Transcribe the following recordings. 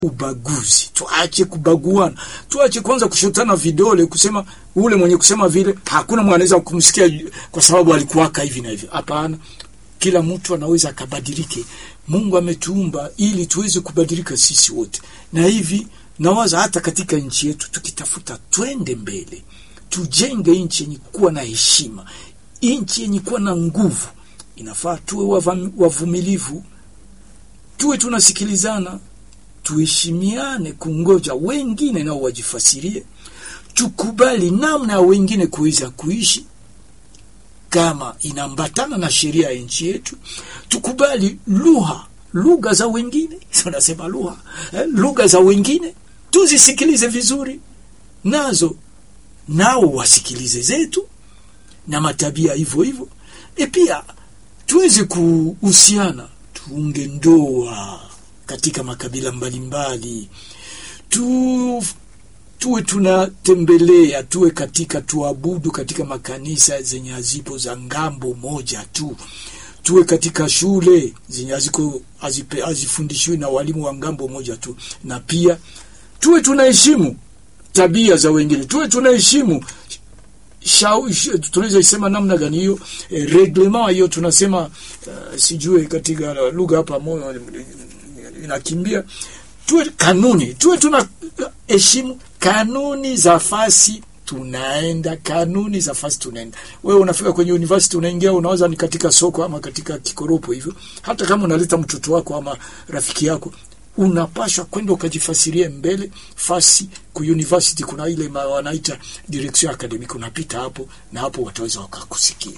ubaguzi, tuache kubaguana, tuache kwanza kushotana vidole, kusema ule mwenye kusema vile hakuna mtu anaweza kumsikia kwa sababu alikuwaka hivi na hivi. Hapana, kila mtu anaweza akabadilike. Mungu ametuumba ili tuweze kubadilika sisi wote, na hivi nawaza hata katika nchi yetu tukitafuta twende mbele, tujenge nchi yenye kuwa na heshima, nchi yenye kuwa na nguvu. Inafaa tuwe wavumilivu, tuwe tunasikilizana tuheshimiane, kungoja wengine nao wajifasirie, tukubali namna ya wengine kuweza kuishi kama inaambatana na sheria ya nchi yetu, tukubali lugha lugha za wengine tunasema lugha eh, lugha za wengine tuzisikilize vizuri, nazo nao wasikilize zetu, na matabia hivyo hivyo, e pia tuweze kuhusiana, tuunge ndoa katika makabila mbalimbali tu, tuwe tunatembelea, tuwe katika tuabudu katika makanisa zenye hazipo za ngambo moja tu, tuwe katika shule zenye haziko hazifundishiwi na walimu wa ngambo moja tu, na pia tuwe tunaheshimu tabia za wengine, tuwe tunaheshimu tunaweza isema namna gani hiyo eh, reglement hiyo tunasema uh, sijue katika lugha hapa moyo inakimbia tuwe kanuni, tuwe tuna heshimu kanuni za fasi tunaenda, kanuni za fasi tunaenda. Wewe unafika kwenye university, unaingia, unaweza ni katika soko ama katika kikoropo hivyo, hata kama unaleta mtoto wako ama rafiki yako, unapashwa kwenda ukajifasirie mbele fasi ku university. Kuna ile wanaita direction academic, unapita hapo na hapo wataweza wakakusikia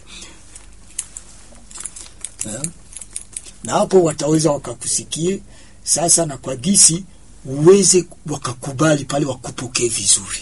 na hapo wataweza wakakusikie sasa, na kwa gisi uweze wakakubali pale, wakupokee vizuri.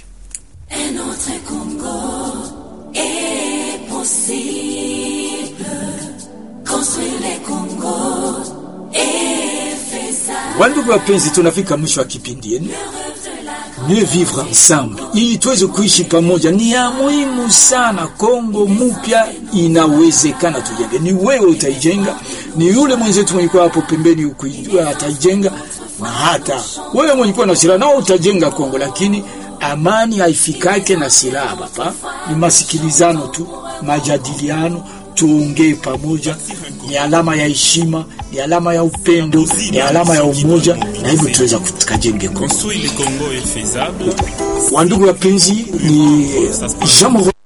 Wandugu wapenzi, tunafika mwisho wa kipindi yenu Mieux vivre ensemble, ili tuweze kuishi pamoja, ni ya muhimu sana. Kongo mpya inawezekana, tujenge. Ni wewe utaijenga, ni yule mwenzetu mwenye kuwa hapo pembeni ukijua ataijenga, na hata wewe mwenye kuwa na silaha nao utajenga Kongo, lakini amani haifikake na silaha bapa, ni masikilizano tu, majadiliano, tuongee pamoja. Ni alama ya heshima, ni alama ya upendo, ni alama ya umoja, na hivyo tuweza tukajenge Kongo. Wandugu wapenzi, ni Jean